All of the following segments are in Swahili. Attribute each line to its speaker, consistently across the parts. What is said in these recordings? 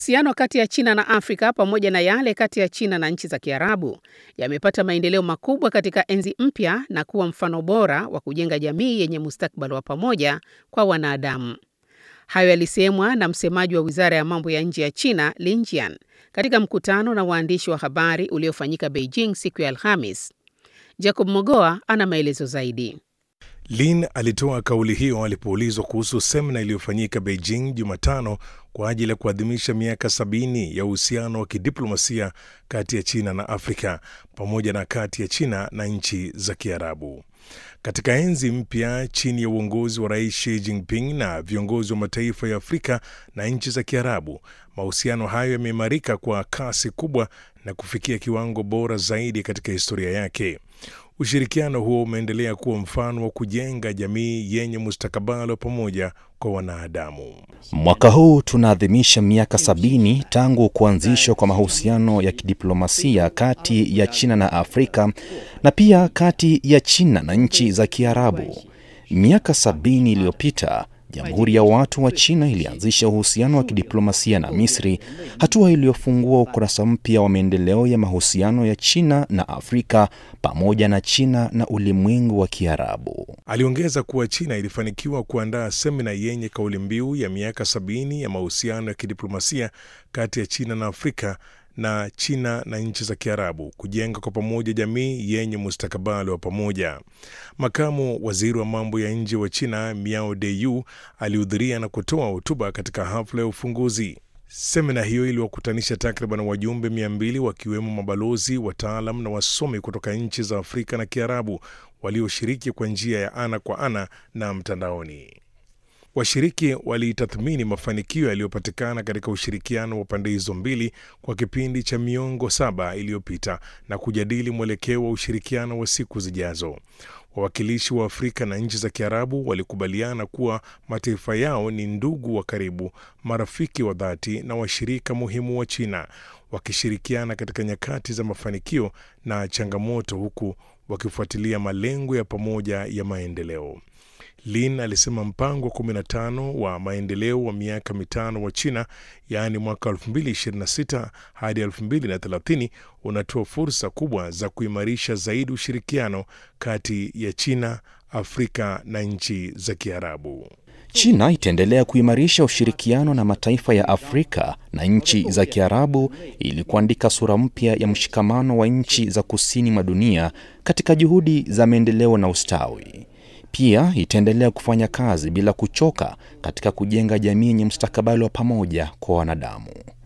Speaker 1: Mahusiano kati ya China na Afrika pamoja na yale kati ya China na nchi za Kiarabu yamepata maendeleo makubwa katika enzi mpya na kuwa mfano bora wa kujenga jamii yenye mustakabali wa pamoja kwa wanadamu. Hayo yalisemwa na msemaji wa Wizara ya Mambo ya Nje ya China, Lin Jian, katika mkutano na waandishi wa habari uliofanyika Beijing siku ya Alhamis. Jacob Mogoa ana maelezo zaidi.
Speaker 2: Lin alitoa kauli hiyo alipoulizwa kuhusu semina iliyofanyika Beijing Jumatano kwa ajili ya kuadhimisha miaka sabini ya uhusiano wa kidiplomasia kati ya China na Afrika pamoja na kati ya China na nchi za Kiarabu. Katika enzi mpya chini ya uongozi wa Rais Xi Jinping na viongozi wa mataifa ya Afrika na nchi za Kiarabu, mahusiano hayo yameimarika kwa kasi kubwa na kufikia kiwango bora zaidi katika historia yake. Ushirikiano huo umeendelea kuwa mfano wa kujenga jamii yenye mustakabali wa pamoja kwa wanadamu.
Speaker 3: Mwaka huu tunaadhimisha miaka sabini tangu kuanzishwa kwa mahusiano ya kidiplomasia kati ya China na Afrika na pia kati ya China na nchi za Kiarabu. Miaka sabini iliyopita Jamhuri ya Watu wa China ilianzisha uhusiano wa kidiplomasia na Misri, hatua iliyofungua ukurasa mpya wa maendeleo ya mahusiano ya China na Afrika pamoja na China na ulimwengu wa Kiarabu.
Speaker 2: Aliongeza kuwa China ilifanikiwa kuandaa semina yenye kauli mbiu ya miaka sabini ya mahusiano ya kidiplomasia kati ya China na Afrika na China na nchi za Kiarabu kujenga kwa pamoja jamii yenye mustakabali wa pamoja. Makamu waziri wa mambo ya nje wa China Miao Deyu alihudhuria na kutoa hotuba katika hafla ya ufunguzi. Semina hiyo iliwakutanisha takriban wajumbe mia mbili wakiwemo mabalozi, wataalam na wasomi kutoka nchi za Afrika na Kiarabu walioshiriki kwa njia ya ana kwa ana na mtandaoni. Washiriki walitathmini mafanikio yaliyopatikana katika ushirikiano wa pande hizo mbili kwa kipindi cha miongo saba iliyopita na kujadili mwelekeo wa ushirikiano wa siku zijazo. Wawakilishi wa Afrika na nchi za Kiarabu walikubaliana kuwa mataifa yao ni ndugu wa karibu, marafiki wa dhati na washirika muhimu wa China, wakishirikiana katika nyakati za mafanikio na changamoto, huku wakifuatilia malengo ya pamoja ya maendeleo. Lin alisema mpango wa 15 wa maendeleo wa miaka mitano wa China, yaani mwaka 2026 hadi 2030 unatoa fursa kubwa za kuimarisha zaidi ushirikiano kati ya China, Afrika na nchi za Kiarabu.
Speaker 3: China itaendelea kuimarisha ushirikiano na mataifa ya Afrika na nchi za Kiarabu ili kuandika sura mpya ya mshikamano wa nchi za kusini mwa dunia katika juhudi za maendeleo na ustawi. Pia itaendelea kufanya kazi bila kuchoka katika kujenga jamii yenye mustakabali wa pamoja kwa wanadamu.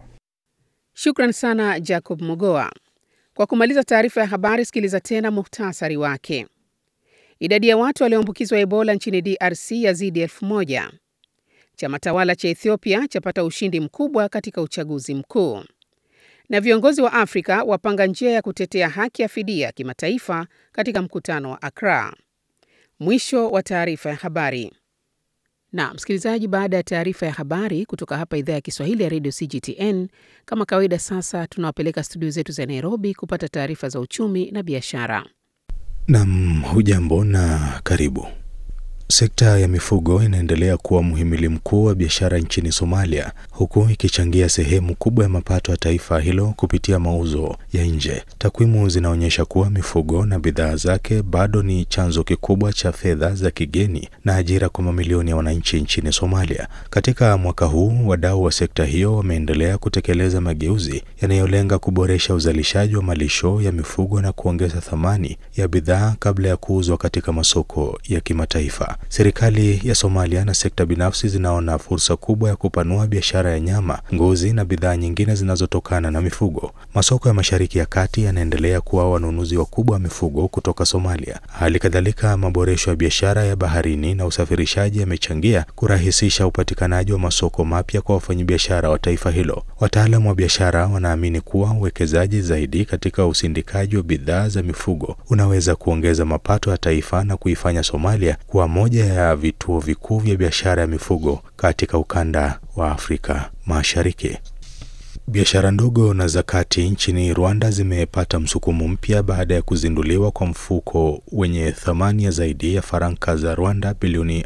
Speaker 1: Shukran sana Jacob Mogoa. Kwa kumaliza taarifa ya habari, sikiliza tena muhtasari wake. Idadi ya watu walioambukizwa Ebola nchini DRC yazidi elfu moja. Chama tawala cha Ethiopia chapata ushindi mkubwa katika uchaguzi mkuu, na viongozi wa Afrika wapanga njia ya kutetea haki ya fidia kimataifa katika mkutano wa Accra. Mwisho wa taarifa ya habari. Na msikilizaji, baada ya taarifa ya habari kutoka hapa idhaa ya Kiswahili ya redio CGTN, kama kawaida, sasa tunawapeleka studio zetu za Nairobi kupata taarifa za uchumi na biashara.
Speaker 4: Nam, hujambo na karibu. Sekta ya mifugo inaendelea kuwa mhimili mkuu wa biashara nchini Somalia, huku ikichangia sehemu kubwa ya mapato ya taifa hilo kupitia mauzo ya nje. Takwimu zinaonyesha kuwa mifugo na bidhaa zake bado ni chanzo kikubwa cha fedha za kigeni na ajira kwa mamilioni ya wananchi nchini Somalia. Katika mwaka huu, wadau wa sekta hiyo wameendelea kutekeleza mageuzi yanayolenga kuboresha uzalishaji wa malisho ya mifugo na kuongeza thamani ya bidhaa kabla ya kuuzwa katika masoko ya kimataifa. Serikali ya Somalia na sekta binafsi zinaona fursa kubwa ya kupanua biashara ya nyama, ngozi na bidhaa nyingine zinazotokana na mifugo. Masoko ya Mashariki ya Kati yanaendelea kuwa wanunuzi wakubwa wa mifugo kutoka Somalia. Hali kadhalika, maboresho ya biashara ya baharini na usafirishaji yamechangia kurahisisha upatikanaji wa masoko mapya kwa wafanyabiashara wa taifa hilo. Wataalamu wa biashara wanaamini kuwa uwekezaji zaidi katika usindikaji wa bidhaa za mifugo unaweza kuongeza mapato ya taifa na kuifanya Somalia kuwa moja ya vituo vikuu vya biashara ya mifugo katika ukanda wa Afrika Mashariki. Biashara ndogo na za kati nchini Rwanda zimepata msukumo mpya baada ya kuzinduliwa kwa mfuko wenye thamani ya zaidi ya faranka za Rwanda bilioni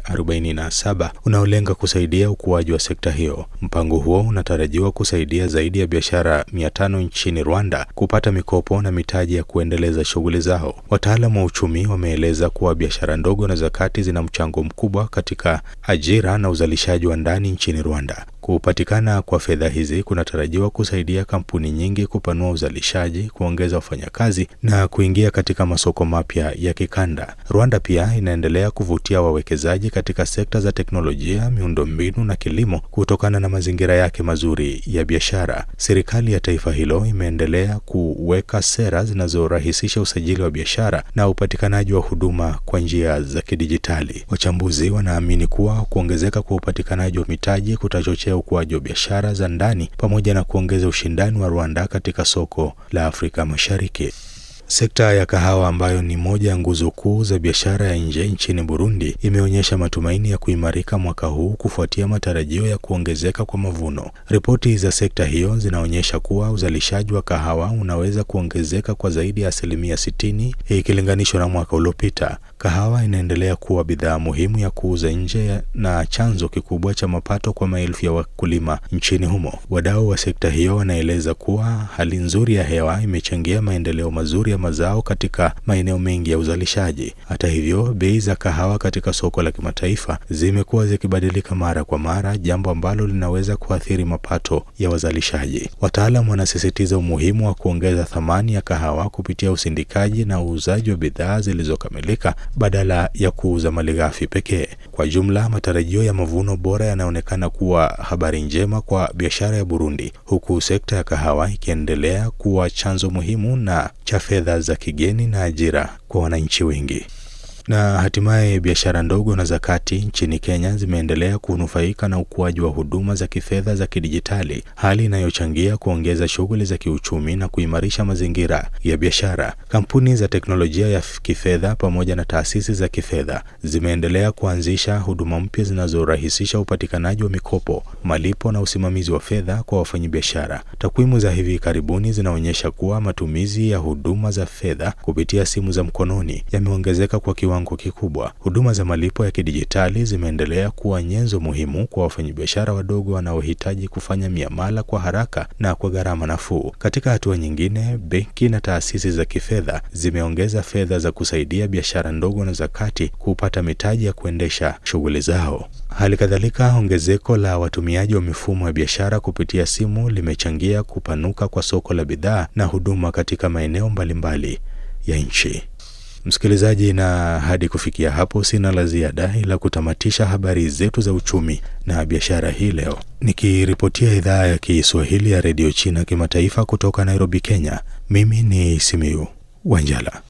Speaker 4: 47 unaolenga kusaidia ukuaji wa sekta hiyo. Mpango huo unatarajiwa kusaidia zaidi ya biashara 500 nchini Rwanda kupata mikopo na mitaji ya kuendeleza shughuli zao. Wataalamu wa uchumi wameeleza kuwa biashara ndogo na za kati zina mchango mkubwa katika ajira na uzalishaji wa ndani nchini Rwanda. Kupatikana kwa fedha hizi kunatarajiwa kusaidia kampuni nyingi kupanua uzalishaji, kuongeza wafanyakazi na kuingia katika masoko mapya ya kikanda. Rwanda pia inaendelea kuvutia wawekezaji katika sekta za teknolojia, miundombinu na kilimo kutokana na mazingira yake mazuri ya biashara. Serikali ya taifa hilo imeendelea kuweka sera zinazorahisisha usajili wa biashara na upatikanaji wa huduma kwa njia za kidijitali. Wachambuzi wanaamini kuwa kuongezeka kwa upatikanaji wa mitaji kutachochea ukuaji wa biashara za ndani pamoja na kuongeza ushindani wa Rwanda katika soko la Afrika Mashariki. Sekta ya kahawa ambayo ni moja ya nguzo kuu za biashara ya nje nchini Burundi imeonyesha matumaini ya kuimarika mwaka huu kufuatia matarajio ya kuongezeka kwa mavuno. Ripoti za sekta hiyo zinaonyesha kuwa uzalishaji wa kahawa unaweza kuongezeka kwa zaidi ya asilimia sitini ikilinganishwa na mwaka uliopita. Kahawa inaendelea kuwa bidhaa muhimu ya kuuza nje na chanzo kikubwa cha mapato kwa maelfu ya wakulima nchini humo. Wadau wa sekta hiyo wanaeleza kuwa hali nzuri ya hewa imechangia maendeleo mazuri ya mazao katika maeneo mengi ya uzalishaji. Hata hivyo, bei za kahawa katika soko la kimataifa zimekuwa zikibadilika mara kwa mara, jambo ambalo linaweza kuathiri mapato ya wazalishaji. Wataalam wanasisitiza umuhimu wa kuongeza thamani ya kahawa kupitia usindikaji na uuzaji wa bidhaa zilizokamilika badala ya kuuza malighafi pekee. Kwa jumla, matarajio ya mavuno bora yanaonekana kuwa habari njema kwa biashara ya Burundi, huku sekta ya kahawa ikiendelea kuwa chanzo muhimu na cha fedha za kigeni na ajira kwa wananchi wengi. Na hatimaye biashara ndogo na za kati nchini Kenya zimeendelea kunufaika na ukuaji wa huduma za kifedha za kidijitali, hali inayochangia kuongeza shughuli za kiuchumi na kuimarisha mazingira ya biashara. Kampuni za teknolojia ya kifedha pamoja na taasisi za kifedha zimeendelea kuanzisha huduma mpya zinazorahisisha upatikanaji wa mikopo, malipo na usimamizi wa fedha kwa wafanyabiashara. Takwimu za hivi karibuni zinaonyesha kuwa matumizi ya huduma za fedha kupitia simu za mkononi yameongezeka kwa kiwango kikubwa. Huduma za malipo ya kidijitali zimeendelea kuwa nyenzo muhimu kwa wafanyabiashara wadogo wanaohitaji kufanya miamala kwa haraka na kwa gharama nafuu. Katika hatua nyingine, benki na taasisi za kifedha zimeongeza fedha za kusaidia biashara ndogo na za kati kupata mitaji ya kuendesha shughuli zao. Hali kadhalika, ongezeko la watumiaji wa mifumo ya biashara kupitia simu limechangia kupanuka kwa soko la bidhaa na huduma katika maeneo mbalimbali ya nchi. Msikilizaji, na hadi kufikia hapo sina la ziada ila kutamatisha habari zetu za uchumi na biashara hii leo, nikiripotia idhaa ya Kiswahili ya redio China kimataifa kutoka Nairobi, Kenya. Mimi ni Simiu Wanjala.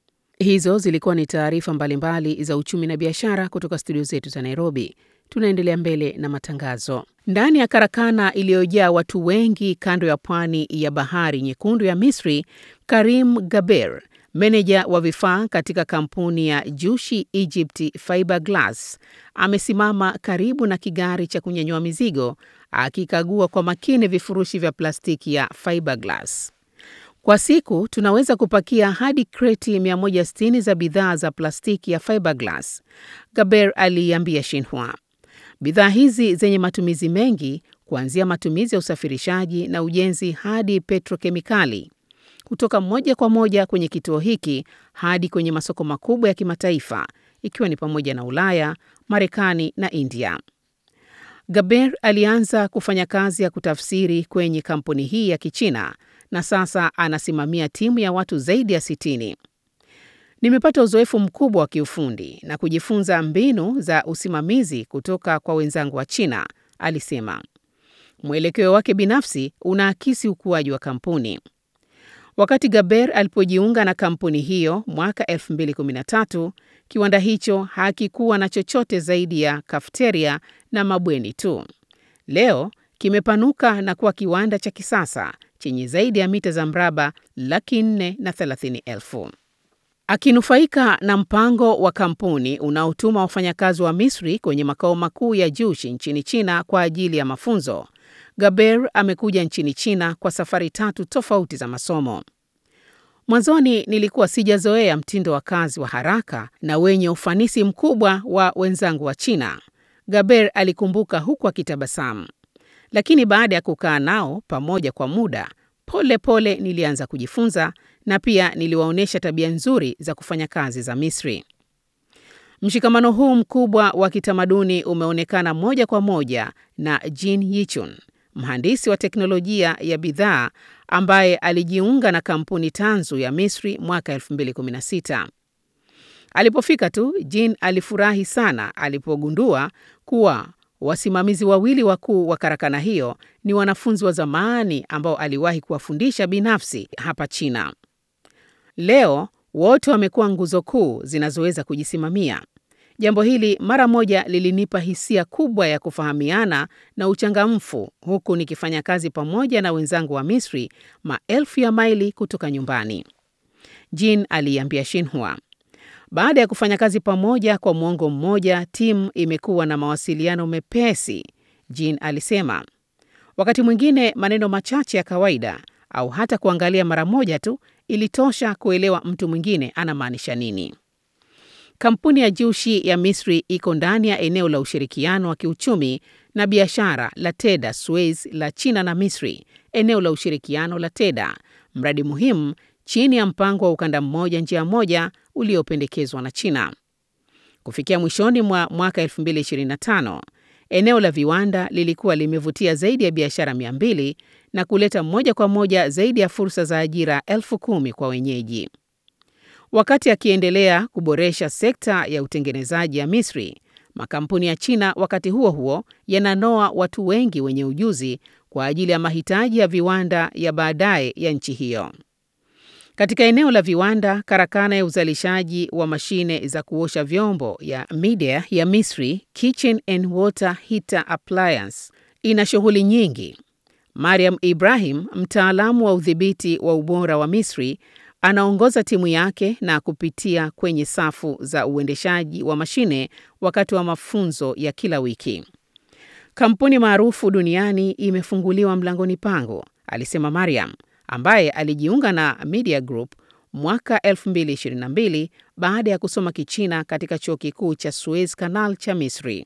Speaker 1: Hizo zilikuwa ni taarifa mbalimbali za uchumi na biashara kutoka studio zetu za Nairobi. Tunaendelea mbele na matangazo. Ndani ya karakana iliyojaa watu wengi kando ya pwani ya bahari nyekundu ya Misri, Karim Gaber meneja wa vifaa katika kampuni ya Jushi Egypt Fiberglass amesimama karibu na kigari cha kunyanyua mizigo akikagua kwa makini vifurushi vya plastiki ya fiberglass. Kwa siku tunaweza kupakia hadi kreti 160 za bidhaa za plastiki ya fiberglass, Gaber aliiambia Shinhua. Bidhaa hizi zenye matumizi mengi kuanzia matumizi ya usafirishaji na ujenzi hadi petrokemikali kutoka moja kwa moja kwenye kituo hiki hadi kwenye masoko makubwa ya kimataifa ikiwa ni pamoja na Ulaya, Marekani na India. Gaber alianza kufanya kazi ya kutafsiri kwenye kampuni hii ya Kichina na sasa anasimamia timu ya watu zaidi ya sitini. Nimepata uzoefu mkubwa wa kiufundi na kujifunza mbinu za usimamizi kutoka kwa wenzangu wa China, alisema. Mwelekeo wake binafsi unaakisi ukuaji wa kampuni. Wakati Gaber alipojiunga na kampuni hiyo mwaka 2013, kiwanda hicho hakikuwa na chochote zaidi ya kafeteria na mabweni tu. Leo kimepanuka na kuwa kiwanda cha kisasa chenye zaidi ya mita za mraba laki nne na thelathini elfu. Akinufaika na mpango wa kampuni unaotuma wafanyakazi wa Misri kwenye makao makuu ya Jushi nchini China kwa ajili ya mafunzo, Gaber amekuja nchini China kwa safari tatu tofauti za masomo. Mwanzoni nilikuwa sijazoea mtindo wa kazi wa haraka na wenye ufanisi mkubwa wa wenzangu wa China, Gaber alikumbuka huku akitabasamu. Lakini baada ya kukaa nao pamoja kwa muda, pole pole nilianza kujifunza na pia niliwaonyesha tabia nzuri za kufanya kazi za Misri. Mshikamano huu mkubwa wa kitamaduni umeonekana moja kwa moja na Jin Yichun, mhandisi wa teknolojia ya bidhaa ambaye alijiunga na kampuni tanzu ya Misri mwaka 2016. Alipofika tu, Jin alifurahi sana alipogundua kuwa wasimamizi wawili wakuu wa karakana hiyo ni wanafunzi wa zamani ambao aliwahi kuwafundisha binafsi hapa China. Leo wote wamekuwa nguzo kuu zinazoweza kujisimamia. Jambo hili mara moja lilinipa hisia kubwa ya kufahamiana na uchangamfu, huku nikifanya kazi pamoja na wenzangu wa Misri maelfu ya maili kutoka nyumbani, Jin aliiambia Xinhua. Baada ya kufanya kazi pamoja kwa mwongo mmoja, timu imekuwa na mawasiliano mepesi, Jin alisema. Wakati mwingine maneno machache ya kawaida au hata kuangalia mara moja tu ilitosha kuelewa mtu mwingine anamaanisha nini. Kampuni ya Jushi ya Misri iko ndani ya eneo la ushirikiano wa kiuchumi na biashara la Teda Suez la China na Misri, eneo la ushirikiano la Teda, mradi muhimu chini ya mpango wa ukanda mmoja njia moja uliopendekezwa na China. Kufikia mwishoni mwa mwaka 2025, eneo la viwanda lilikuwa limevutia zaidi ya biashara 200 na kuleta moja kwa moja zaidi ya fursa za ajira elfu kumi kwa wenyeji. Wakati akiendelea kuboresha sekta ya utengenezaji ya Misri, makampuni ya China wakati huo huo yananoa watu wengi wenye ujuzi kwa ajili ya mahitaji ya viwanda ya baadaye ya nchi hiyo. Katika eneo la viwanda, karakana ya uzalishaji wa mashine za kuosha vyombo ya Midea ya Misri, Kitchen and Water Heater Appliance, ina shughuli nyingi. Mariam Ibrahim, mtaalamu wa udhibiti wa ubora wa Misri, anaongoza timu yake na kupitia kwenye safu za uendeshaji wa mashine wakati wa mafunzo ya kila wiki. Kampuni maarufu duniani imefunguliwa mlangoni pangu, alisema Mariam, ambaye alijiunga na Media Group mwaka 2022 baada ya kusoma Kichina katika chuo kikuu cha Suez Canal cha Misri.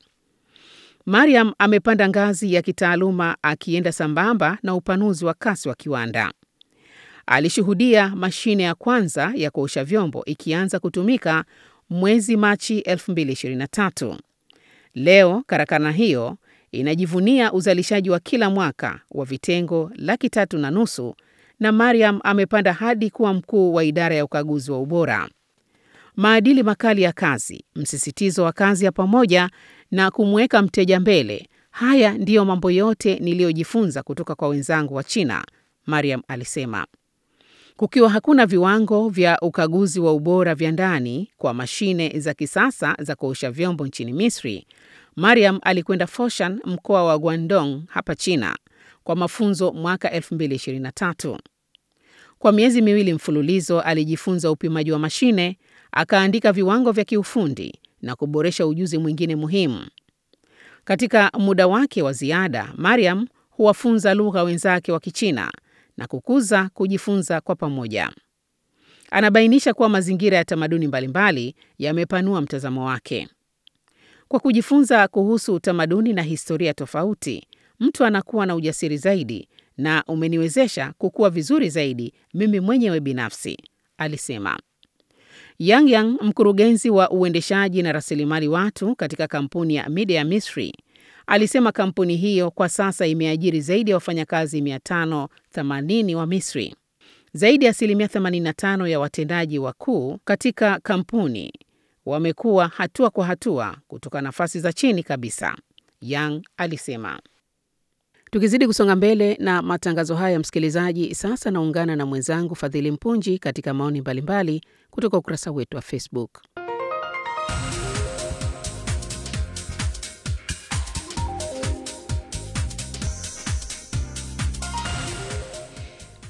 Speaker 1: Mariam amepanda ngazi ya kitaaluma akienda sambamba na upanuzi wa kasi wa kiwanda. Alishuhudia mashine ya kwanza ya kuosha vyombo ikianza kutumika mwezi Machi 2023. Leo karakana hiyo inajivunia uzalishaji wa kila mwaka wa vitengo laki tatu na nusu na Mariam amepanda hadi kuwa mkuu wa idara ya ukaguzi wa ubora. Maadili makali ya kazi, msisitizo wa kazi ya pamoja na kumweka mteja mbele, haya ndiyo mambo yote niliyojifunza kutoka kwa wenzangu wa China, Mariam alisema. Kukiwa hakuna viwango vya ukaguzi wa ubora vya ndani kwa mashine za kisasa za kuosha vyombo nchini Misri, Mariam alikwenda Foshan, mkoa wa Guangdong hapa China, kwa mafunzo mwaka 2023. Kwa miezi miwili mfululizo alijifunza upimaji wa mashine, akaandika viwango vya kiufundi na kuboresha ujuzi mwingine muhimu. Katika muda wake wa ziada, Mariam huwafunza lugha wenzake wa Kichina na kukuza kujifunza kwa pamoja. Anabainisha kuwa mazingira ya tamaduni mbalimbali yamepanua mtazamo wake. Kwa kujifunza kuhusu utamaduni na historia tofauti, mtu anakuwa na ujasiri zaidi na umeniwezesha kukua vizuri zaidi mimi mwenyewe binafsi, alisema. Yang Yang, mkurugenzi wa uendeshaji na rasilimali watu katika kampuni ya Media ya Misri, alisema kampuni hiyo kwa sasa imeajiri zaidi ya wafanyakazi 580 wa Misri. Zaidi ya asilimia 85 ya watendaji wakuu katika kampuni wamekuwa hatua kwa hatua kutoka nafasi za chini kabisa, Yang alisema. Tukizidi kusonga mbele na matangazo haya, msikilizaji, sasa naungana na mwenzangu Fadhili Mpunji katika maoni mbalimbali kutoka ukurasa wetu wa Facebook.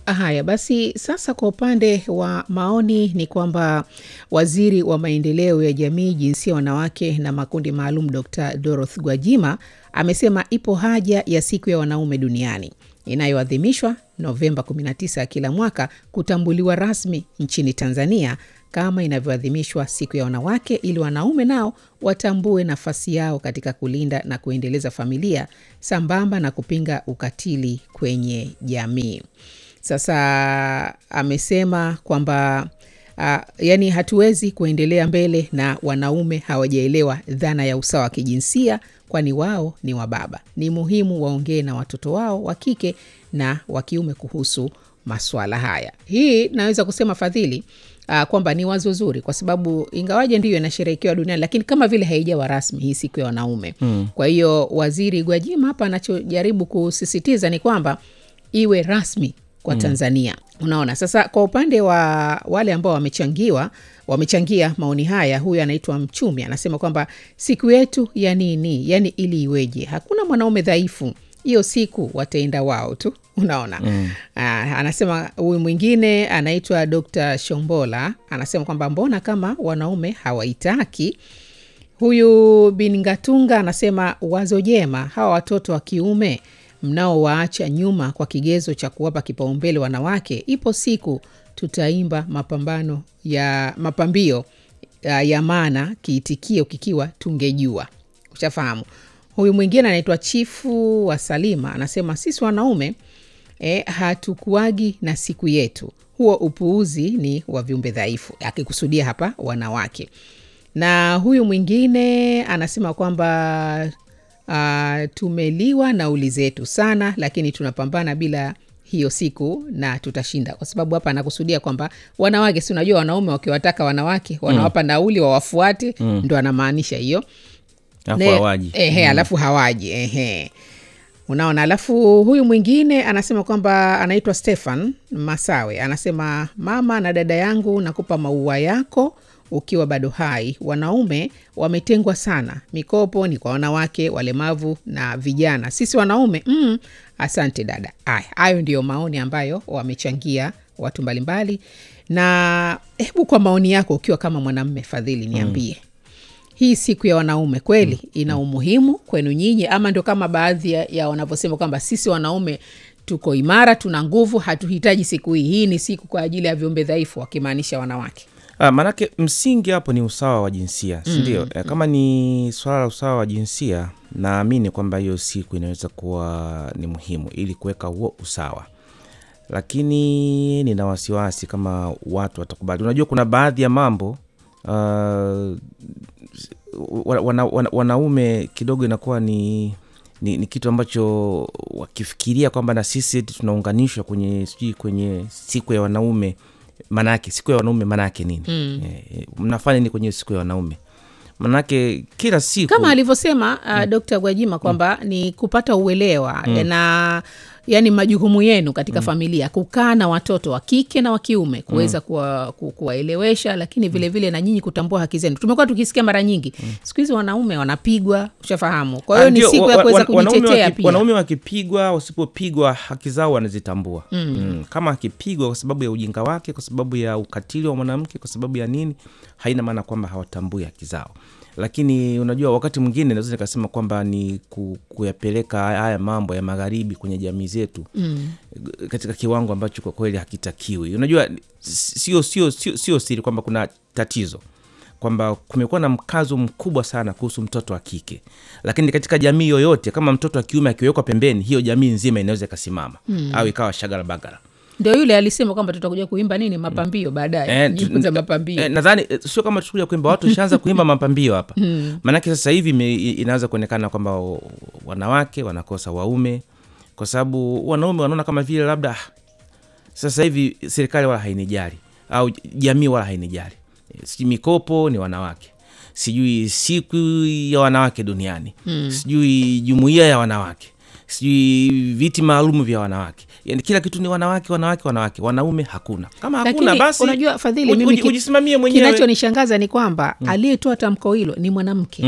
Speaker 1: Haya basi, sasa kwa upande wa maoni ni kwamba waziri wa maendeleo ya jamii, jinsia, wanawake na makundi maalum, Dr Dorothy Gwajima amesema ipo haja ya siku ya wanaume duniani inayoadhimishwa Novemba 19 ya kila mwaka kutambuliwa rasmi nchini Tanzania kama inavyoadhimishwa siku ya wanawake, ili wanaume nao watambue nafasi yao katika kulinda na kuendeleza familia sambamba na kupinga ukatili kwenye jamii. Sasa amesema kwamba uh, yani hatuwezi kuendelea mbele na wanaume hawajaelewa dhana ya usawa wa kijinsia, kwani wao ni wababa. Ni muhimu waongee na watoto wao wa kike na wa kiume kuhusu maswala haya. Hii naweza kusema Fadhili, uh, kwamba ni wazo zuri, kwa sababu ingawaje ndiyo inasherehekewa duniani, lakini kama vile haijawa rasmi hii siku ya wanaume mm. Kwa hiyo waziri Gwajima hapa anachojaribu kusisitiza ni kwamba iwe rasmi kwa Tanzania. Unaona, sasa kwa upande wa wale ambao wamechangiwa wamechangia maoni haya, huyu anaitwa Mchumi anasema kwamba siku yetu ya nini, yani ili iweje? Hakuna mwanaume dhaifu, hiyo siku wataenda wao tu. Unaona mm. Aa, anasema huyu mwingine anaitwa Dr Shombola anasema kwamba mbona kama wanaume hawaitaki Huyu Bingatunga anasema wazo jema, hawa watoto wa kiume mnaowaacha nyuma kwa kigezo cha kuwapa kipaumbele wanawake, ipo siku tutaimba mapambano ya mapambio ya, ya maana kiitikio kikiwa tungejua. Ushafahamu. Huyu mwingine anaitwa Chifu wa Salima anasema sisi wanaume eh, hatukuagi na siku yetu, huo upuuzi ni wa viumbe dhaifu, akikusudia hapa wanawake na huyu mwingine anasema kwamba uh, tumeliwa nauli zetu sana, lakini tunapambana bila hiyo siku na tutashinda, kwa sababu hapa anakusudia kwamba wanawake, si unajua wanaume wakiwataka wanawake wanawapa nauli wawafuate, ndo anamaanisha hiyo
Speaker 5: Alafu
Speaker 1: Ne-
Speaker 5: hawaji.
Speaker 1: ehe, alafu hawaji ehe. Unaona, alafu huyu mwingine anasema kwamba anaitwa Stefan Masawe, anasema mama na dada yangu, nakupa maua yako ukiwa bado hai. Wanaume wametengwa sana, mikopo ni kwa wanawake, walemavu na vijana. Sisi wanaume mm, asante dada. Aya, hayo ndiyo maoni ambayo wamechangia watu mbalimbali, na hebu kwa maoni yako ukiwa kama mwanamme Fadhili, niambie hii siku ya wanaume kweli ina umuhimu kwenu nyinyi, ama ndo kama baadhi ya, ya wanavyosema kwamba sisi wanaume tuko imara, tuna nguvu, hatuhitaji siku hii. Hii ni siku kwa ajili ya viumbe dhaifu, wakimaanisha wanawake.
Speaker 5: Ah, maanake msingi hapo ni usawa wa jinsia si ndio? Eh, Kama ni swala la usawa wa jinsia, naamini kwamba hiyo siku inaweza kuwa ni muhimu ili kuweka huo usawa, lakini nina wasiwasi kama watu watakubali. Unajua, kuna baadhi ya mambo uh, wana, wana, wanaume kidogo inakuwa ni ni, ni kitu ambacho wakifikiria kwamba na sisi eti tunaunganishwa kwenye sijui kwenye siku ya wanaume manake siku ya wanaume manake nini mm. e, mnafanya nini kwenye siku ya wanaume manake kila siku
Speaker 1: kama alivyosema uh, Dkt. Gwajima kwamba ni kupata uelewa na yani majukumu yenu katika familia, kukaa na watoto wa kike na wa kiume kuweza kuwa, ku- kuwaelewesha, lakini vilevile vile na nyinyi kutambua haki zenu. Tumekuwa tukisikia mara nyingi siku hizi wanaume wanapigwa, ushafahamu. Kwa hiyo
Speaker 5: Ah,
Speaker 1: ni
Speaker 5: ndio,
Speaker 1: siku ya
Speaker 5: wa-
Speaker 1: kuweza
Speaker 5: wa- wanaume
Speaker 1: kujitetea
Speaker 5: waki-
Speaker 1: pia.
Speaker 5: wanaume wakipigwa wasipopigwa haki zao wanazitambua mm. Mm. kama akipigwa kwa sababu ya ujinga wake kwa sababu ya ukatili wa mwanamke kwa sababu ya nini haina maana kwamba hawatambui haki zao lakini unajua wakati mwingine naweza nikasema kwamba ni ku, kuyapeleka haya haya mambo ya magharibi kwenye jamii zetu mm. katika kiwango ambacho kwa kweli hakitakiwi unajua sio sio sio sio siri kwamba kuna tatizo kwamba kumekuwa na mkazo mkubwa sana kuhusu mtoto wa kike, lakini katika jamii yoyote kama mtoto wa kiume akiwekwa pembeni, hiyo jamii nzima inaweza ikasimama mm. au ikawa shagala bagara.
Speaker 1: Ndio yule alisema kwamba tutakuja kuimba nini mapambio baadaye,
Speaker 5: Eh,
Speaker 1: nyimbo za
Speaker 5: tu-
Speaker 1: mapambio.
Speaker 5: eh, nadhani eh, sio kama tukuja kuimba, watu ishaanza kuimba mapambio hapa maanake sasa hivi ime- inaanza kuonekana kwamba o- wanawake wanakosa waume kwa sababu wanaume wanaona kama vile labda ah, sasa hivi serikali wala hainijali au jamii wala hainijali sijui mikopo ni wanawake sijui siku ya wanawake duniani mm. sijui jumuiya ya wanawake sijui viti maalum vya wanawake yani kila kitu ni wanawake wanawake wanawake wanaume hakuna kama hakuna
Speaker 1: Lakini
Speaker 5: basi
Speaker 1: unajua Fadhili,
Speaker 5: uji-
Speaker 1: mimi
Speaker 5: uji-
Speaker 1: ki-
Speaker 5: ujisimamie mwenyewe
Speaker 1: kinachonishangaza ni kwamba aliyetoa tamko hilo ni mwanamke
Speaker 5: Mm.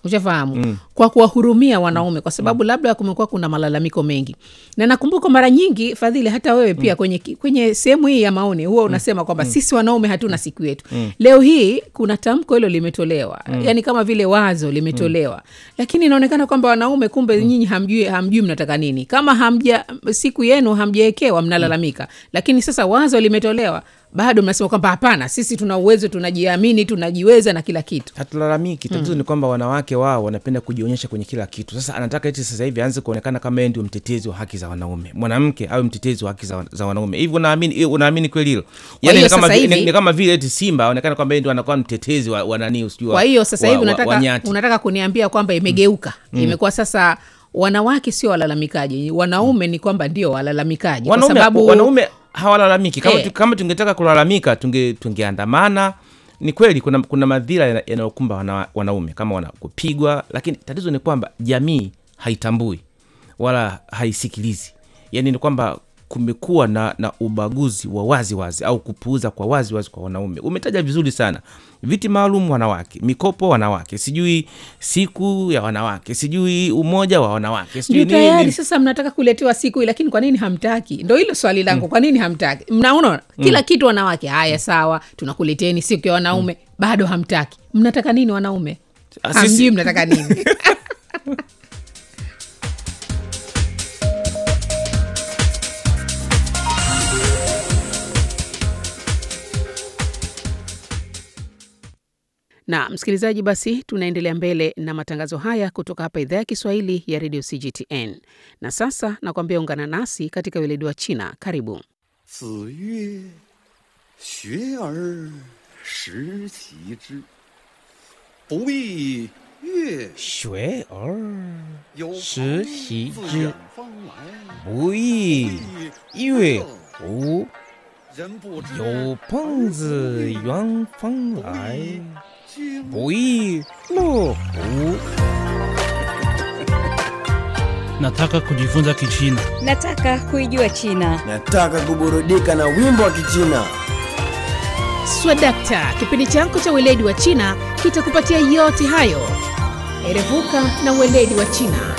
Speaker 1: ushafahamu mm. kwa kuwahurumia wanaume kwa sababu mm. labda kumekuwa kuna malalamiko mengi na nakumbuka mara nyingi fadhili hata wewe pia mm. kwenye, kwenye sehemu hii ya maoni huwa unasema kwamba mm. sisi wanaume hatuna siku yetu mm. leo hii kuna tamko hilo limetolewa mm. yaani kama vile wazo limetolewa mm. lakini inaonekana kwamba wanaume kumbe mm. nyinyi hamjui, hamjui mnataka nini kama hamja siku yenu hamjaekewa mnalalamika mm. lakini sasa wazo limetolewa bado mnasema kwamba hapana sisi tuna uwezo tunajiamini tunajiweza na kila kitu
Speaker 5: hatulalamiki tatizo ni kwamba wanawake wao wanapenda kujionyesha kwenye kila kitu sasa anataka eti sasa hivi aanze kuonekana kama yeye ndio mtetezi wa haki za wanaume mwanamke awe mtetezi wa haki za, za wanaume hivi unaamini unaamini kweli hilo yani
Speaker 1: hiyo
Speaker 5: ni kama,
Speaker 1: sasa
Speaker 5: vi- ni,
Speaker 1: hivi-
Speaker 5: ni kama vile eti simba aonekana kwamba yeye ndio anakuwa mtetezi wa, wa nani sijui wa-
Speaker 1: kwa hiyo sasa
Speaker 5: wa-
Speaker 1: hivi
Speaker 5: wa-
Speaker 1: unataka,
Speaker 5: wa nyati.
Speaker 1: unataka kuniambia kwamba imegeuka mm. imekuwa sasa wanawake sio walalamikaji wanaume ni kwamba ndio walalamikaji kwa
Speaker 5: wanaume,
Speaker 1: sababu
Speaker 5: wanaume hawalalamiki kama,
Speaker 1: Eh.
Speaker 5: tu, kama tungetaka kulalamika tunge tungeandamana ni kweli kuna, kuna madhira yana- yanayokumba wana, wanaume kama wana kupigwa lakini tatizo ni kwamba jamii haitambui wala haisikilizi yaani ni kwamba kumekuwa na, na ubaguzi wa wazi wazi au kupuuza kwa wazi wazi kwa wanaume umetaja vizuri sana viti maalum wanawake mikopo wanawake sijui siku ya wanawake sijui umoja wa wanawake sijui
Speaker 1: ndio
Speaker 5: nini,
Speaker 1: tayari
Speaker 5: nini.
Speaker 1: sasa mnataka kuletewa siku hii lakini kwa nini hamtaki ndo hilo swali langu kwa nini hamtaki mnaona kila kitu wanawake haya sawa tunakuleteni siku ya wanaume bado hamtaki mnataka nini wanaume
Speaker 5: Ah, sisi-
Speaker 1: hamjui mnataka nini na msikilizaji basi tunaendelea mbele na matangazo haya kutoka hapa idhaa ya kiswahili ya redio cgtn na sasa nakwambia ungana nasi katika weledi wa china karibu
Speaker 6: 子曰：“学而时齐之，不亦乐
Speaker 5: 学而
Speaker 6: 有
Speaker 5: 时
Speaker 6: 朋
Speaker 5: 习
Speaker 6: 自
Speaker 5: 之
Speaker 6: 远方来，
Speaker 5: 不亦乐乎？
Speaker 6: 人不知
Speaker 5: 有朋自远方来，
Speaker 6: 经
Speaker 5: 不亦乐乎？
Speaker 7: Nataka kujifunza Kichina.
Speaker 8: Nataka kuijua China.
Speaker 9: Nataka kuburudika na wimbo wa Kichina.
Speaker 1: swadakta kipindi chako cha weledi wa china kitakupatia yote hayo erevuka na weledi wa china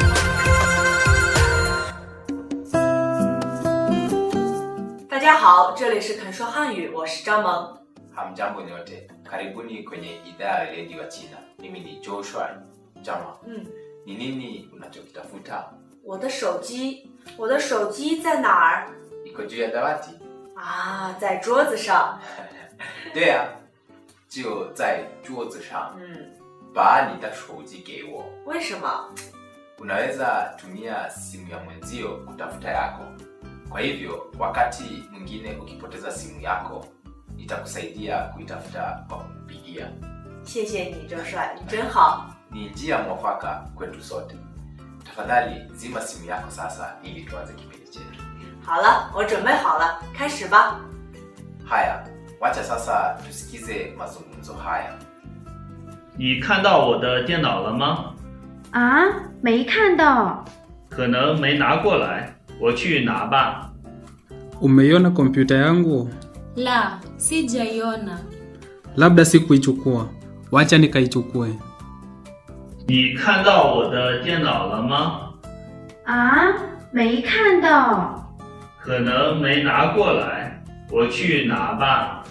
Speaker 10: 大家好，这里是肯说汉语，我是张萌。
Speaker 11: Hamjambo nyote, karibuni kwenye idhaa ya weledi wa China. Mimi ni Joshua Jama.
Speaker 10: 嗯，
Speaker 11: Ni nini unachokitafuta?
Speaker 10: 我的手机，我的手机在哪儿？
Speaker 11: Iko juu ya dawati?
Speaker 10: 啊，在桌子上。
Speaker 11: 对啊，就在桌子上。
Speaker 10: 嗯，
Speaker 11: 把你的手机给我。
Speaker 10: 为什么？
Speaker 11: Unaweza tumia simu ya mwenzio kutafuta yako. Kwa hivyo, wakati mwingine ukipoteza simu yako, nitakusaidia kuitafuta kwa kupigia.
Speaker 10: 谢谢你，周帅，你真好。
Speaker 11: Ni njia mwafaka kwetu sote. Tafadhali zima simu yako sasa ili tuanze kipindi chetu.
Speaker 10: 好了，我准备好了，开始吧。
Speaker 11: Haya, wacha sasa tusikize mazungumzo haya.
Speaker 12: 你看到我的电脑了吗？
Speaker 13: 啊，没看到。
Speaker 12: 可能没拿过来，我去拿吧。
Speaker 7: Umeiona kompyuta yangu?
Speaker 13: La, sijaiona.
Speaker 7: Labda sikuichukua. Wacha nikaichukue.
Speaker 12: 你看到我的电脑了吗？
Speaker 13: 啊，没看到。
Speaker 12: 可能没拿过来，我去拿吧。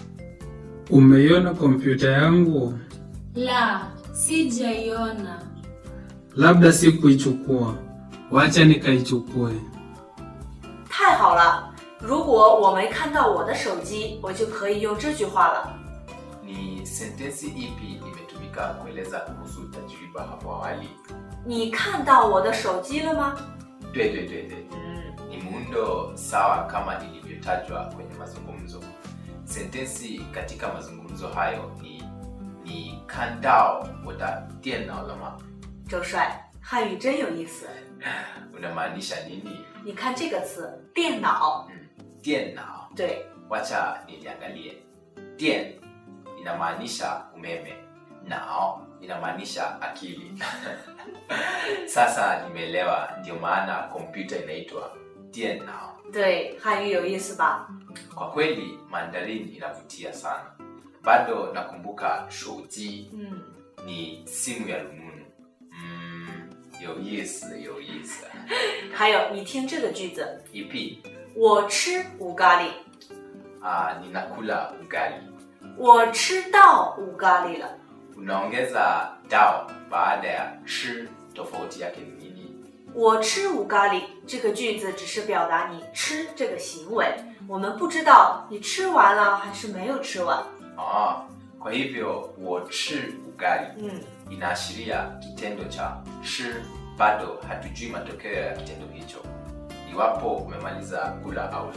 Speaker 7: Umeiona kompyuta yangu?
Speaker 13: La, sijaiona.
Speaker 7: Labda sikuichukua. Wacha nikaichukue.
Speaker 10: 太好了！如果我没看到我的手机，我就可以用这句话了。
Speaker 11: Ni sentensi ipi imetumika kueleza kuhusu tajriba hapo awali?
Speaker 10: 你看到我的手机了吗？
Speaker 11: 对对对对，
Speaker 10: 嗯，
Speaker 11: ni muundo sawa kama ilivyotajwa kwenye mazungumzo. Sentensi katika mazungumzo hayo ni ni kandao wada dienao lama.
Speaker 10: 周帅，汉语真有意思。
Speaker 11: Unamaanisha nini?
Speaker 10: 你看这个词“电脑
Speaker 11: Dienao. ”，
Speaker 10: 对，
Speaker 11: Wacha niliangalie. Dien inamaanisha umeme, nao inamaanisha akili. Sasa nimeelewa, ndio maana kompyuta inaitwa dienao.
Speaker 10: 对，汉语有意思吧？
Speaker 11: Kwa kweli Mandarin inavutia sana. Bado nakumbuka shouji
Speaker 10: 嗯，
Speaker 11: ni simu ya rununu. 有意思，有意思。
Speaker 10: 还有，你听这个句子，
Speaker 11: Ipi
Speaker 10: 我吃五咖喱，
Speaker 11: ah, ninakula ugali.
Speaker 10: 我吃到五咖喱了。
Speaker 11: Unaongeza dao baada ya chi, tofauti yake ni nini?
Speaker 10: 我吃五咖喱这个句子只是表达你吃这个行为，我们不知道你吃完了还是没有吃完。
Speaker 11: Ah, kwa hivyo wochi ugali
Speaker 10: 嗯，
Speaker 11: inaashiria kitendo cha chi, bado hatujui matokeo ya kitendo hicho, iwapo umemaliza kula au la.